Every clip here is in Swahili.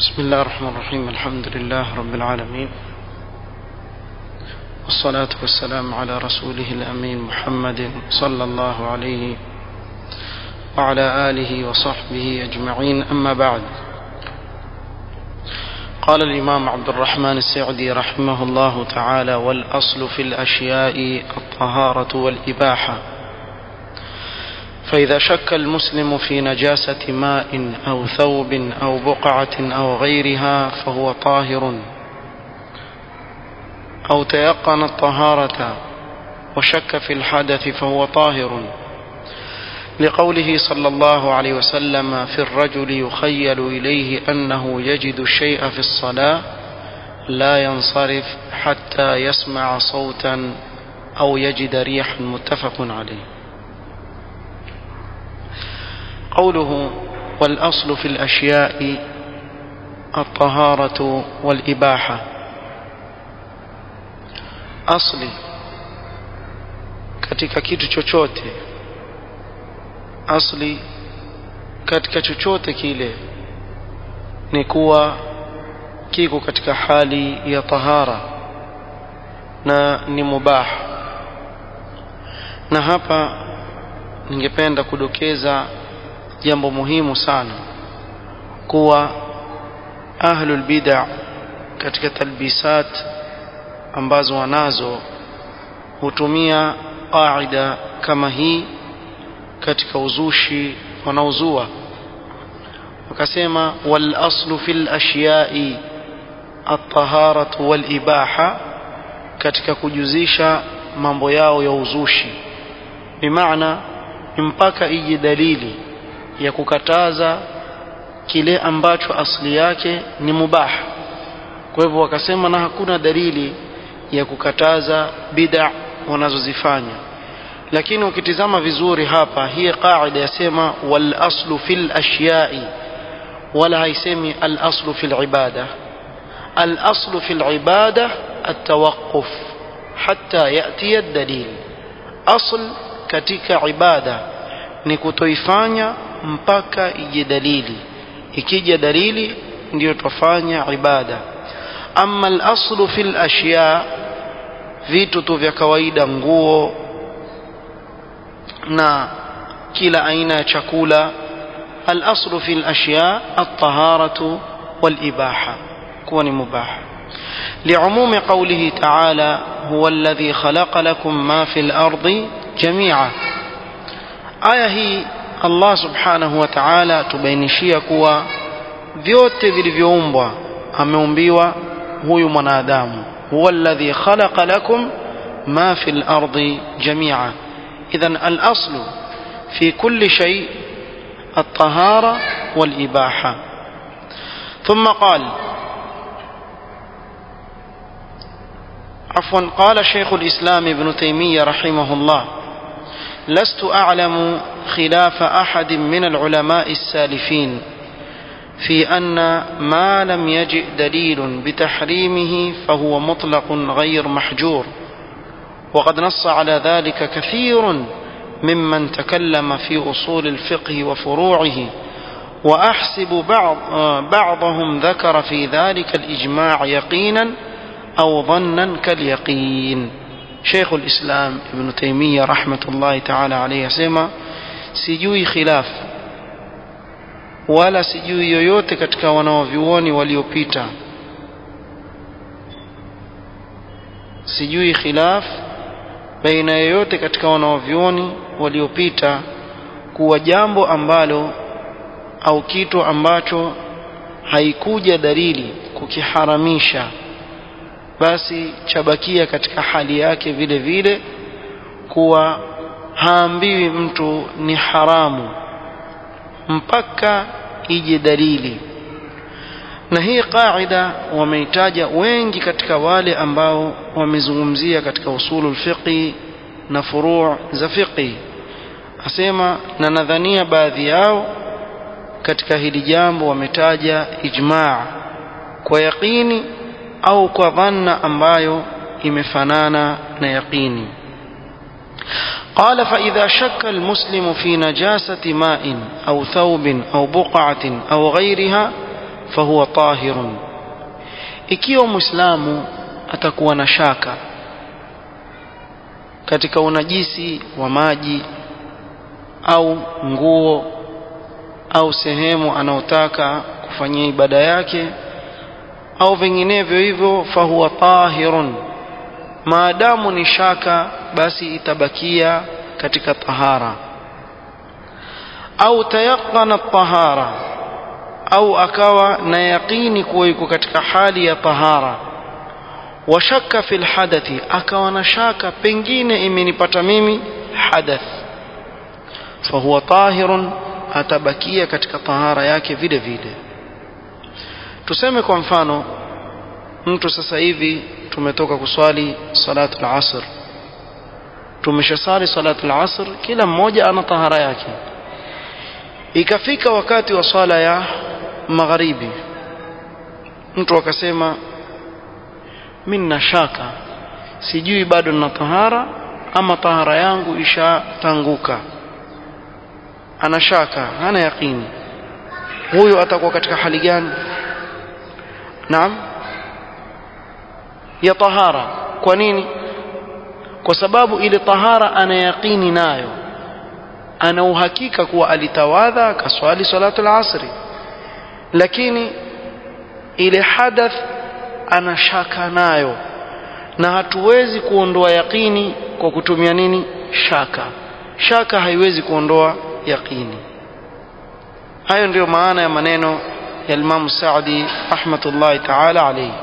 بسم الله الرحمن الرحيم الحمد لله رب العالمين والصلاة والسلام على رسوله الأمين محمد صلى الله عليه وعلى آله وصحبه أجمعين أما بعد قال الإمام عبد الرحمن السعدي رحمه الله تعالى والأصل في الأشياء الطهارة والإباحة فإذا شك المسلم في نجاسة ماء أو ثوب أو بقعة أو غيرها فهو طاهر أو تيقن الطهارة وشك في الحدث فهو طاهر لقوله صلى الله عليه وسلم في الرجل يخيل إليه أنه يجد الشيء في الصلاة لا ينصرف حتى يسمع صوتا أو يجد ريحا متفق عليه قوله والأصل في الأشياء الطهارة والإباحة أصلي katika kitu chochote asli katika chochote kile ni kuwa kiko katika hali ya tahara na ni mubah na hapa ningependa kudokeza jambo muhimu sana kuwa ahlul bid'a katika talbisat ambazo wanazo hutumia qaida kama hii katika uzushi wanaozua wakasema wal aslu fil ashiya'i at-taharatu wal ibaha katika kujuzisha mambo yao ya uzushi bimaana mpaka ije dalili ya kukataza kile ambacho asli yake ni mubah kwa hivyo wakasema na hakuna dalili ya kukataza bid'a wanazozifanya lakini ukitizama vizuri hapa hii qaida yasema wal aslu fil ashiya'i wala haisemi al aslu fil ibada al aslu fil ibada التوقف حتى يأتي الدليل أصل katika ibada ni kutoifanya mpaka ije dalili ikija dalili ndiyo tufanya ibada amma al-aslu fil ashya vitu tu vya kawaida nguo na kila aina ya chakula al-aslu fil ashya at-taharatu wal ibaha kuwa ni mubah لعموم قوله تعالى هو الذي خلق لكم ما في الأرض جميعا aya hii Allah subhanahu wa ta'ala tubainishia kuwa vyote vilivyoumbwa ameumbiwa huyu mwanadamu huwa alladhi khalaqa lakum ma fil ardi jami'a idhan al-aslu fi kulli shay at-tahara wal ibaha thumma qala عفوا قال شيخ الإسلام ابن تيمية رحمه الله لست أعلم خلاف أحد من العلماء السالفين في أن ما لم يجئ دليل بتحريمه فهو مطلق غير محجور وقد نص على ذلك كثير ممن تكلم في أصول الفقه وفروعه وأحسب بعض بعضهم ذكر في ذلك الإجماع يقينا أو ظنا كاليقين Sheikh al-Islam Ibn Taymiyyah rahmatullahi ta'ala alayhi asema sijui khilaf wala sijui yoyote katika wanaovyuoni waliopita sijui khilaf baina yoyote katika wanaovyuoni waliopita kuwa jambo ambalo au kitu ambacho haikuja dalili kukiharamisha basi chabakia katika hali yake vile vile kuwa haambiwi mtu ni haramu mpaka ije dalili na hii qaida wameitaja wengi katika wale ambao wamezungumzia katika usulul fiqi na furu' za fiqi asema na nadhania baadhi yao katika hili jambo wametaja ijma' kwa yaqini au kwa dhanna ambayo imefanana na yaqini قال فإذا شك المسلم في نجاسة ماء أو ثوب أو بقعة أو غيرها fahuwa tahirun ikiwa muislamu atakuwa na shaka katika unajisi wa maji au nguo au sehemu anaotaka kufanyia ibada yake au vinginevyo hivyo fahuwa tahirun maadamu ni shaka basi itabakia katika tahara au tayaqana tahara au akawa na yaqini kuwa yuko katika hali ya tahara washaka fil hadathi akawa na shaka pengine imenipata mimi hadath fahuwa tahirun atabakia katika tahara yake vile vile tuseme kwa mfano mtu sasa hivi tumetoka kuswali salatu al-asr tumeshasali salatu al-asr kila mmoja ana tahara yake ikafika wakati wa swala ya magharibi mtu akasema mimi nina shaka sijui bado nina tahara ama tahara yangu ishatanguka ana shaka hana yaqini huyo atakuwa katika hali gani naam ya tahara kwa nini kwa sababu ile tahara ana yaqini nayo ana uhakika kuwa alitawadha akaswali salatu al-asri lakini ile hadath ana shaka nayo na hatuwezi kuondoa yaqini kwa kutumia nini shaka shaka haiwezi kuondoa yaqini hayo ndiyo maana ya maneno ya Imam Saadi rahmatullahi ta'ala alayhi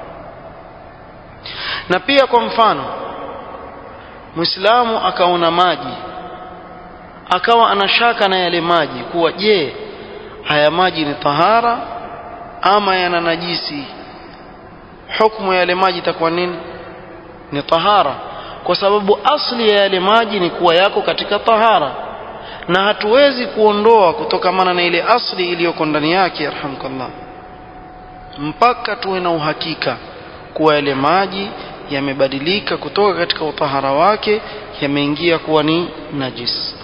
na pia kwa mfano Muislamu akaona maji akawa anashaka na yale maji kuwa je haya maji ni tahara ama yana najisi hukumu ya yale maji itakuwa nini ni tahara kwa sababu asli ya yale maji ni kuwa yako katika tahara na hatuwezi kuondoa kutokamana na ile asli iliyoko ndani yake yarhamkallah mpaka tuwe na uhakika kuwa yale maji yamebadilika kutoka katika utahara wake yameingia kuwa ni najis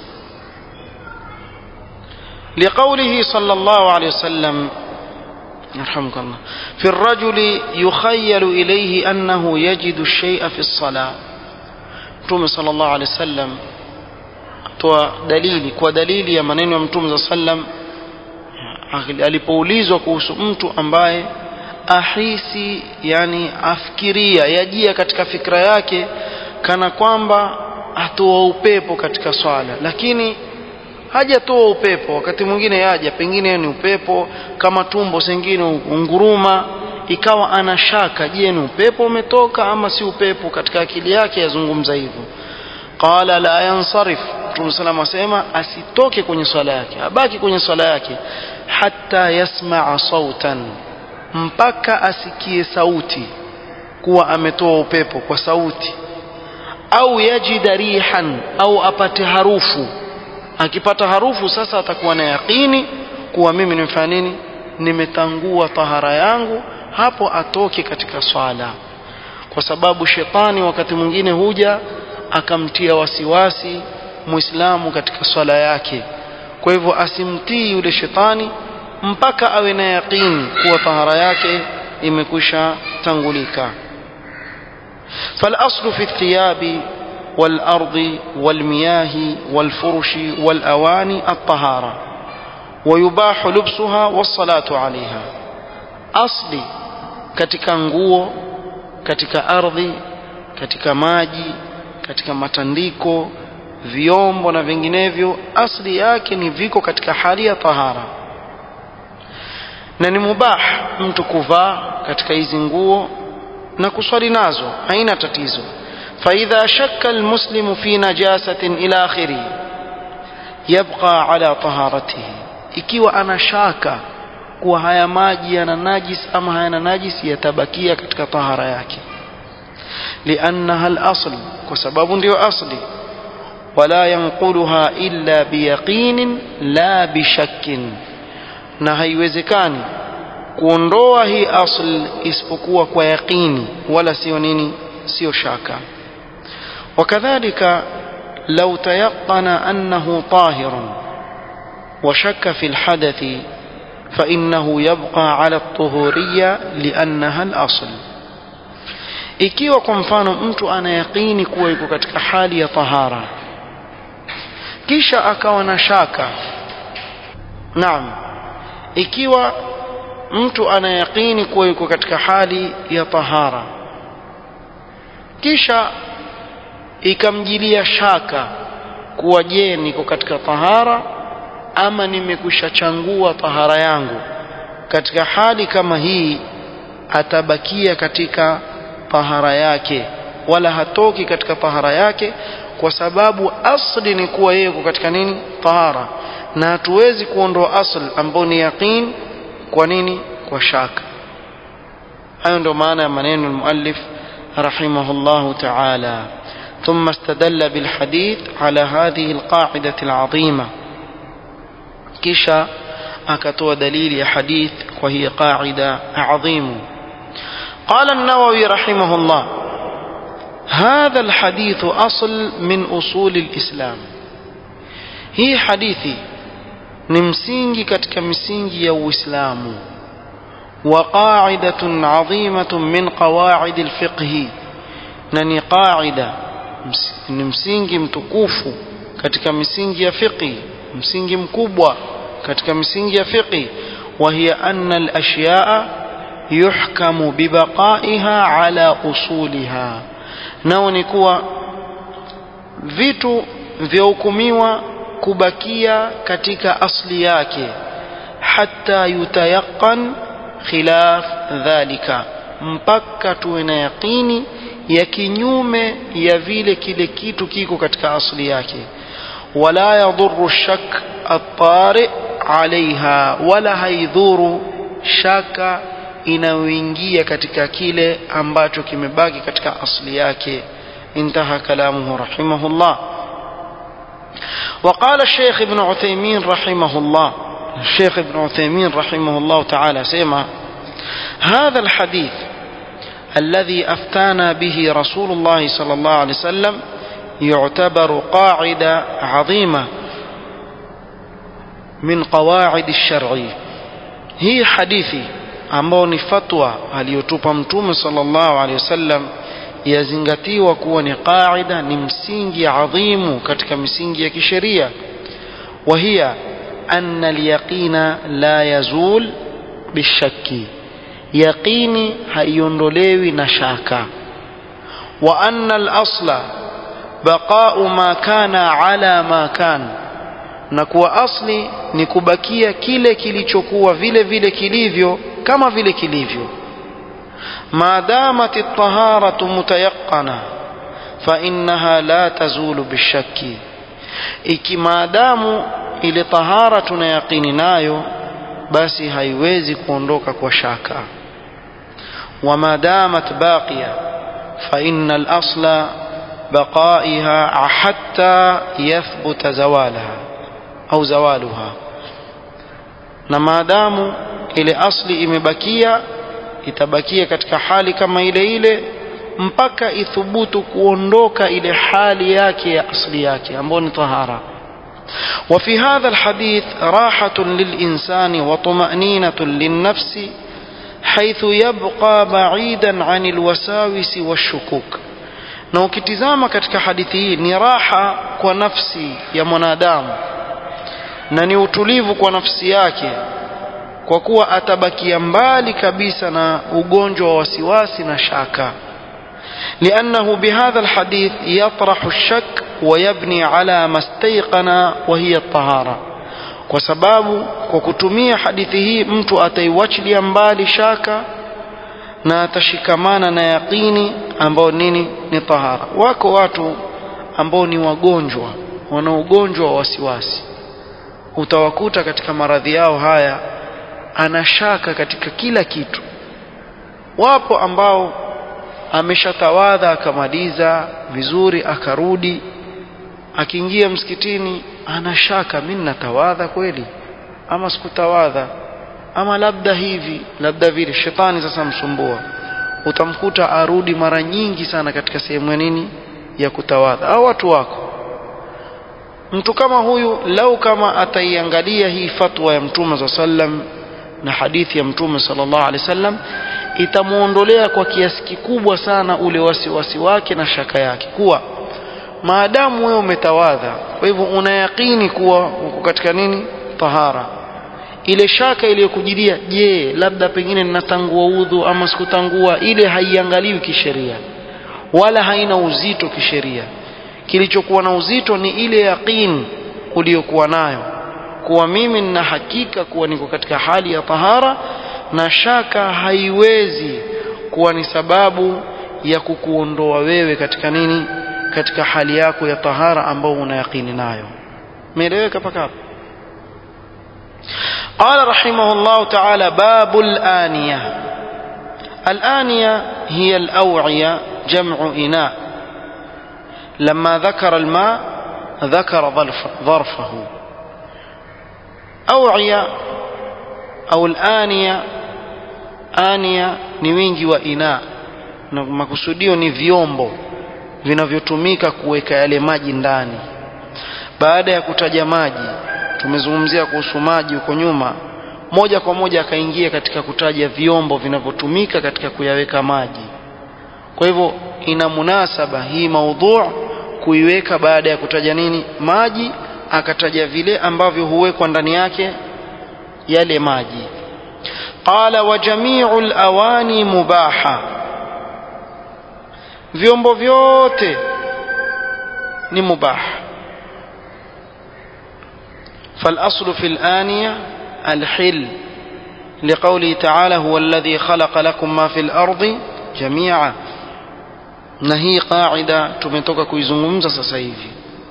لقوله صلى الله عليه وسلم يرحمك الله في الرجل يخيل إليه أنه يجد الشيء في الصلاة متوم صلى الله عليه وسلم toa dalili kwa dalili ya maneno ya mtume za sallam alipoulizwa kuhusu mtu ambaye ahisi yani afikiria yajia katika fikra yake kana kwamba atoa upepo katika swala lakini hajatoa upepo wakati mwingine yaja pengine ni upepo kama tumbo sengine unguruma ikawa ana shaka je ni upepo umetoka ama si upepo katika akili yake yazungumza hivyo qala la yansarif Mtume sallam asema asitoke kwenye swala yake abaki kwenye swala yake hatta yasmaa sautan mpaka asikie sauti kuwa ametoa upepo kwa sauti au yajida rihan au apate harufu akipata harufu sasa atakuwa na yaqini kuwa mimi nimefanya nini nimetangua tahara yangu hapo atoke katika swala kwa sababu shetani wakati mwingine huja akamtia wasiwasi muislamu katika swala yake kwa hivyo asimtii yule shetani mpaka awe na yaqini kuwa tahara yake imekwisha tangulika فالأصل في الثياب والأرض والمياه والفرش والأواني الطهارة ويباح لبسها والصلاة عليها أصلي katika nguo katika ardhi katika maji katika matandiko vyombo na vinginevyo asli yake ni viko katika hali ya tahara na ni mubah mtu kuvaa katika hizi nguo na kuswali nazo haina tatizo فإذا شك المسلم في نجاسة إلى آخره يبقى على طهارته ikiwa ana shaka kuwa haya maji yana najis ama hayana najis yatabakia katika tahara yake liannaha al-asl kwa sababu ndio asli wala yanquluha illa biyaqinin la bishakkin na haiwezekani kuondoa hii asl isipokuwa kwa yaqini wala sio nini sio shaka وكذلك لو تيقن أنه طاهر وشك في الحدث فإنه يبقى على الطهورية لأنها الأصل ikiwa kwa mfano mtu anayaqini kuwa yuko katika hali ya tahara kisha akawa na shaka naam ikiwa mtu anayaqini kuwa yuko katika hali ya tahara kisha ikamjilia shaka kuwa je niko katika tahara ama nimekwisha changua tahara yangu katika hali kama hii atabakia katika tahara yake wala hatoki katika tahara yake kwa sababu asli ni kuwa yeye katika nini tahara na hatuwezi kuondoa asl ambao ni yaqin kwa nini kwa shaka hayo ndio maana ya maneno almuallif rahimahullah ta'ala ثم استدل بالحديث على هذه القاعدة العظيمة كشا أكتو دليل حديث وهي قاعدة عظيمة قال النووي رحمه الله هذا الحديث أصل من أصول الإسلام هي حديثي نمسينجي كتك مسينجي يو إسلام وقاعدة عظيمة من قواعد الفقه نني قاعدة نمسينجي متكوف كتك مسينجي فقه مسينجي مكوبة كتك مسينجي فقه وهي أن الأشياء يحكم ببقائها على أصولها nao ni kuwa vitu vyahukumiwa kubakia katika asli yake hata yutayaqan khilaf dhalika mpaka tuwe na yaqini ya kinyume ya vile kile kitu kiko katika asli yake wala yadhuru shak at-tari alaiha wala haidhuru shaka inayoingia katika kile ambacho kimebaki katika asli yake انتهى كلامه رحمه الله وقال الشيخ ابن عثيمين رحمه الله الشيخ ابن عثيمين رحمه الله تعالى سيما هذا الحديث الذي أفتانا به رسول الله صلى الله عليه وسلم يعتبر قاعدة عظيمة من قواعد الشرع هي حديثي ambao ni fatwa aliyotupa mtume sallallahu alaihi wasallam yazingatiwa kuwa ni qaida ni msingi adhimu katika misingi ya kisheria wa hiya anna alyaqina la yazul bishakki yaqini haiondolewi na shaka wa anna al-asla baqa'u ma kana ala ma kana na kuwa asli ni kubakia kile kilichokuwa vile vile kilivyo kama vile kilivyo maadamat at-taharatu mutayaqqana fa innaha la tazulu bishakki iki maadamu ile tahara tuna yaqini nayo basi haiwezi kuondoka kwa shaka wa madamat baqiya fa innal asla بقائها حتى يثبت زوالها au zawaluha na maadamu ile asli imebakia itabakia katika hali kama ile ile mpaka ithubutu kuondoka ile hali yake ya asli yake ambayo ni tahara وفي هذا الحديث راحة للإنسان وطمأنينة للنفس حيث يبقى بعيدا عن الوساوس والشكوك na ukitizama katika hadithi hii ni raha kwa nafsi ya mwanadamu na ni utulivu kwa nafsi yake kwa kuwa atabakia mbali kabisa na ugonjwa wa wasiwasi na shaka لأنه بهذا الحديث يطرح الشك ويبني على ما استيقن وهي الطهارة kwa sababu kwa kutumia hadithi hii mtu ataiwachilia mbali shaka na atashikamana na yaqini ambao nini ni tahara wako watu ambao ni wagonjwa wana ugonjwa wa wasiwasi utawakuta katika maradhi yao haya anashaka katika kila kitu wapo ambao ameshatawadha akamaliza vizuri akarudi akiingia msikitini anashaka mimi natawadha kweli ama sikutawadha ama labda hivi labda vile shetani sasa msumbua utamkuta arudi mara nyingi sana katika sehemu ya nini ya kutawadha au watu wako mtu kama huyu lau kama ataiangalia hii fatwa ya mtume za sallam na hadithi ya mtume sallallahu alaihi wasallam itamuondolea kwa kiasi kikubwa sana ule wasiwasi wake na shaka yake kuwa maadamu wewe umetawadha kwa hivyo unayakini kuwa uko katika nini tahara ile shaka iliyokujilia je labda pengine ninatangua udhu ama sikutangua ile haiangaliwi kisheria wala haina uzito kisheria kilichokuwa na uzito ni ile yaqin uliyokuwa nayo kuwa mimi nina hakika kuwa niko katika hali ya tahara na shaka haiwezi kuwa ni sababu ya kukuondoa wewe katika nini katika hali yako ya tahara ambao una yaqini nayo umeeleweka paka hapo قال رحمه الله تعالى باب الآنية الآنية هي الأوعية جمع إناء لما ذكر الماء ذكر ظرف ظرفه أوعية أو الآنية آنية ni wingi wa ina na makusudio ni vyombo vinavyotumika kuweka yale maji ndani baada ya kutaja maji tumezungumzia kuhusu maji huko nyuma moja kwa moja akaingia katika kutaja vyombo vinavyotumika katika kuyaweka maji kwa hivyo ina munasaba hii maudhu kuiweka baada ya kutaja nini maji akataja vile ambavyo huwekwa ndani yake yale maji qala wa jami'u al-awani mubaha vyombo vyote ni mubaha فالأصل في الآنية الحل لقوله تعالى هو الذي خلق لكم ما في الأرض جميعا نهي قاعدة تمتوك كويزungumza sasa hivi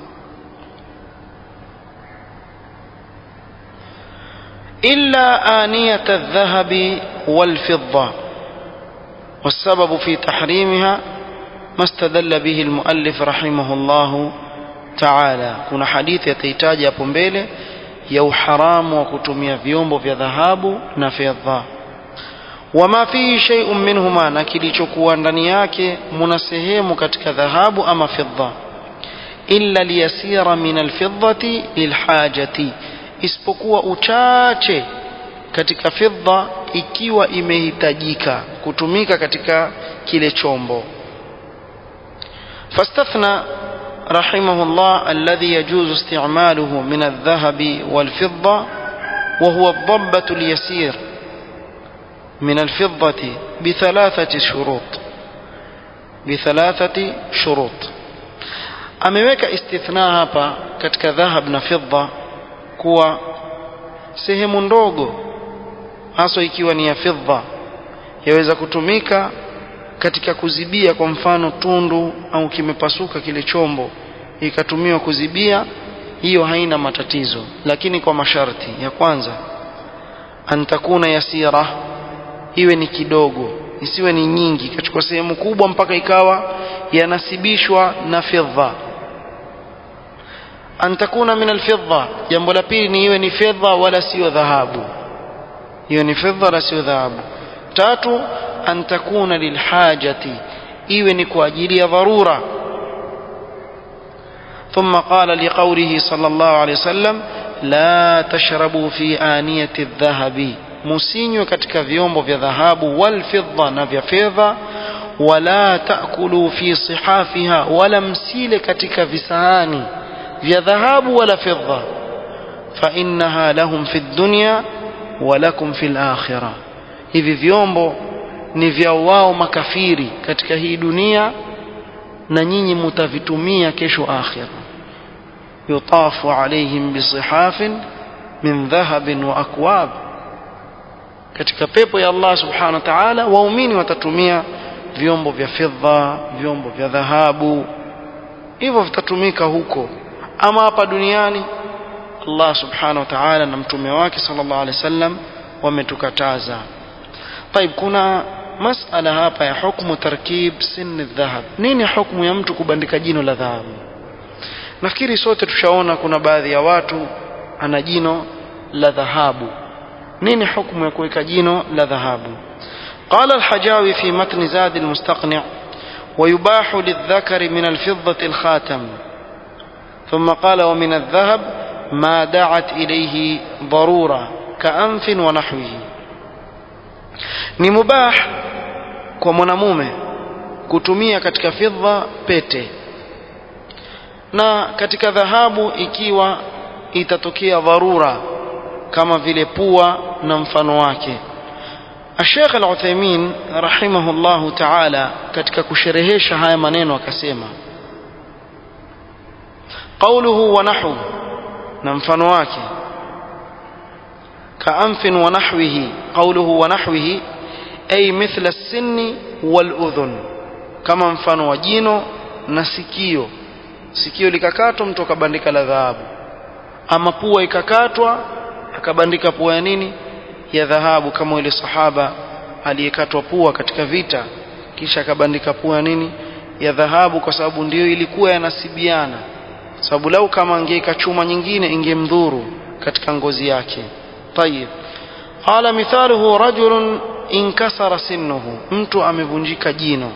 إلا آنية الذهب والفضة والسبب في تحريمها ما استدل به المؤلف رحمه الله تعالى kuna hadithi yatahitaji hapo mbele ya uharamu wa kutumia vyombo vya dhahabu na fedha wama fihi shay'un minhuma na kilichokuwa ndani yake muna sehemu katika dhahabu ama fedha illa liyasira min alfiddati lilhajati isipokuwa uchache katika fedha ikiwa imehitajika kutumika katika kile chombo fastathna رحمه الله الذي يجوز استعماله من الذهب والفضة وهو الضبة اليسير من الفضة بثلاثة شروط بثلاثة شروط ameweka istithna hapa katika dhahab na fidda kuwa sehemu ndogo haswa ikiwa ni ya fidda yaweza kutumika katika kuzibia kwa mfano tundu au kimepasuka kile chombo ikatumiwa kuzibia hiyo haina matatizo lakini kwa masharti ya kwanza antakuna yasira iwe ni kidogo isiwe ni nyingi ikachukua sehemu kubwa mpaka ikawa yanasibishwa na fedha antakuna min alfidda jambo la pili ni iwe ni fedha wala sio dhahabu hiyo ni fedha wala sio dhahabu tatu an takuna lilhajati iwe ni kwa ajili ya dharura ثم قال لقوله صلى الله عليه وسلم لا تشربوا في آنية الذهب musinywe katika vyombo vya dhahabu walfidda na vya fedha wala taakulu fi sihafiha wala msile katika visahani vya dhahabu wala fedha fainnaha lahum fi dunya wa lakum fi lakhira hivi vyombo ni vya wao makafiri katika hii dunia na nyinyi mutavitumia kesho akhira yutafu alaihim bisihafin min dhahabin wa akwab katika pepo ya Allah subhanahu wa ta'ala waumini watatumia vyombo vya fedha vyombo vya dhahabu hivyo vitatumika huko ama hapa duniani Allah subhanahu wa ta'ala na mtume wake sallallahu alaihi wasallam wametukataza طيب kuna masala hapa ya hukmu tarkib sin dhahab nini hukmu ya mtu kubandika jino la dhahabu nafikiri sote tushaona kuna baadhi ya watu ana jino la dhahabu nini hukmu ya kuweka jino la dhahabu قال الحجاوي في متن زاد المستقنع ويباح للذكر من الفضة الخاتم ثم قال ومن الذهب ما دعت إليه ضرورة كأنف ونحوه ni mubah kwa mwanamume kutumia katika fidha pete na katika dhahabu ikiwa itatokea dharura kama vile pua na mfano wake الشيخ العثيمين رحمه الله تعالى katika kusherehesha haya maneno akasema قوله ونحو na mfano wake كأنف ونحوه قوله ونحوه أي مثل السن والأذن كما mfano wa jino na sikio sikio likakatwa mtu akabandika la dhahabu ama pua ikakatwa akabandika pua ya nini ya dhahabu kama yule sahaba aliyekatwa pua katika vita kisha akabandika pua ya nini ya dhahabu kwa sababu ndiyo ilikuwa yanasibiana sababu lau kama angeika chuma nyingine ingemdhuru katika ngozi yake طيب قال مثاله رجل انكسر سنه mtu amevunjika jino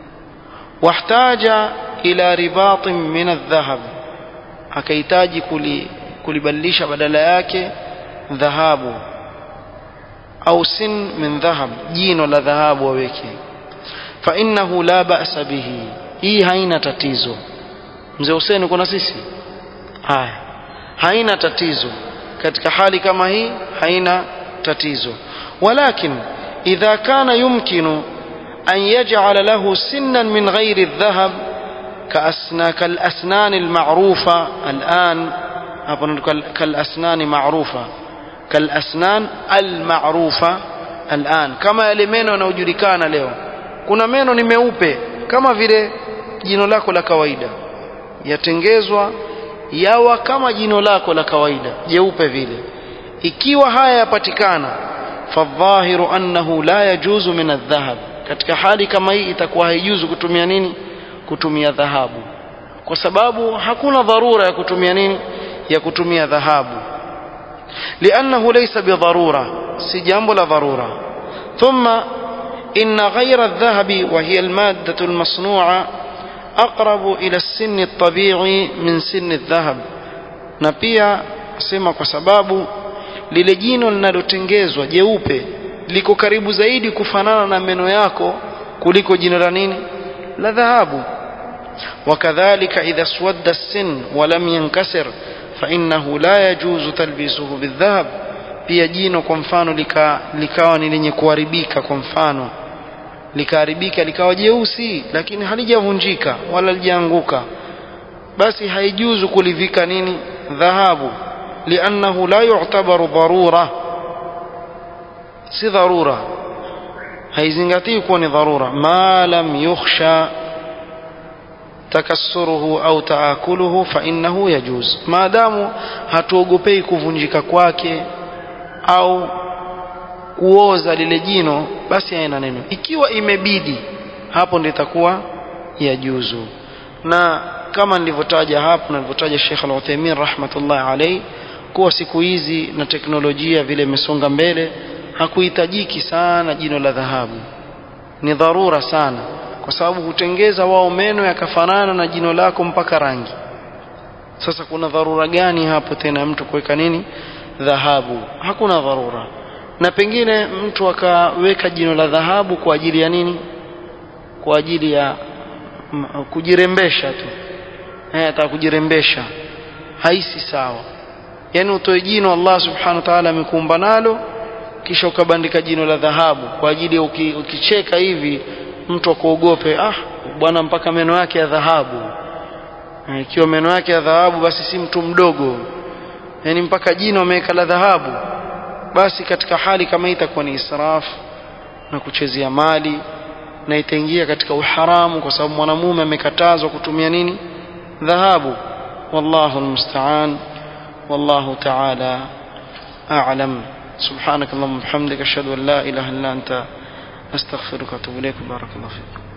wahtaja ila ribatin min aldhahab akahitaji kulibadilisha badala yake dhahabu au sin min dhahab jino la dhahabu waweke fa innahu la ba'sa bihi hii haina tatizo mzee Hussein kuna sisi haya haina tatizo katika hali kama hii haina tatizo walakin idha kana yumkinu an yaj'ala lahu sinnan min ghairi adh-dhahab كأسنا كالأسنان المعروفة الآن كالأسنان معروفة كالأسنان المعروفة الآن كما yale meno yanayojulikana leo kuna meno ni meupe kama vile jino lako la kawaida yatengezwa yawa kama jino lako la kawaida jeupe vile ikiwa haya yapatikana fadhahiru annahu la yajuzu min adh-dhahab katika hali kama hii itakuwa haijuzu kutumia nini kutumia dhahabu kwa sababu hakuna dharura ya kutumia nini ya kutumia dhahabu لأنه ليس بضرورة سجامب لا ضرورة ثم إن غير الذهب وهي المادة المصنوعة أقرب إلى السن الطبيعي من سن الذهب نبيا سما kwa sababu lile jino linalotengezwa jeupe liko karibu zaidi kufanana na meno yako kuliko jino la nini la dhahabu وكذلك إذا اسود السن ولم ينكسر فإنه لا يجوز تلبيسه بالذهب pia jino kwa mfano lika, likawa ni lenye kuharibika kwa mfano likaharibika likawa jeusi lakini halijavunjika wala lijaanguka basi haijuzu kulivika nini dhahabu liannahu la yu'tabaru dharura si dharura haizingatii kuwa ni dharura ma lam yukhsha takassuruhu au taakuluhu fa innahu yajuz maadamu hatuogopei kuvunjika kwake au kuoza lile jino basi haina neno ikiwa imebidi hapo ndio itakuwa yajuzu na kama nilivyotaja hapo na nilivyotaja Sheikh Al-Uthaymeen rahmatullah alayhi kuwa siku hizi na teknolojia vile imesonga mbele hakuhitajiki sana jino la dhahabu ni dharura sana kwa sababu hutengeza wao meno yakafanana na jino lako mpaka rangi sasa kuna dharura gani hapo tena mtu kuweka nini dhahabu hakuna dharura na pengine mtu akaweka jino la dhahabu kwa ajili ya nini kwa ajili ya m- kujirembesha tu eh ataka kujirembesha haisi sawa yani utoe jino Allah subhanahu wa ta'ala amekuumba nalo kisha ukabandika jino la dhahabu kwa ajili ya uki, ukicheka hivi mtu akuogope ah bwana mpaka meno yake ya dhahabu Eh, ikiwa meno yake ya dhahabu basi si mtu mdogo yani mpaka jino ameweka la dhahabu basi katika hali kama hii itakuwa ni israf na kuchezea mali na itaingia katika uharamu kwa sababu mwanamume amekatazwa kutumia nini dhahabu wallahu almusta'an wallahu ta'ala a'lam سبحانك اللهم وبحمدك اشهد ان لا اله الا انت استغفرك واتوب اليك بارك الله فيك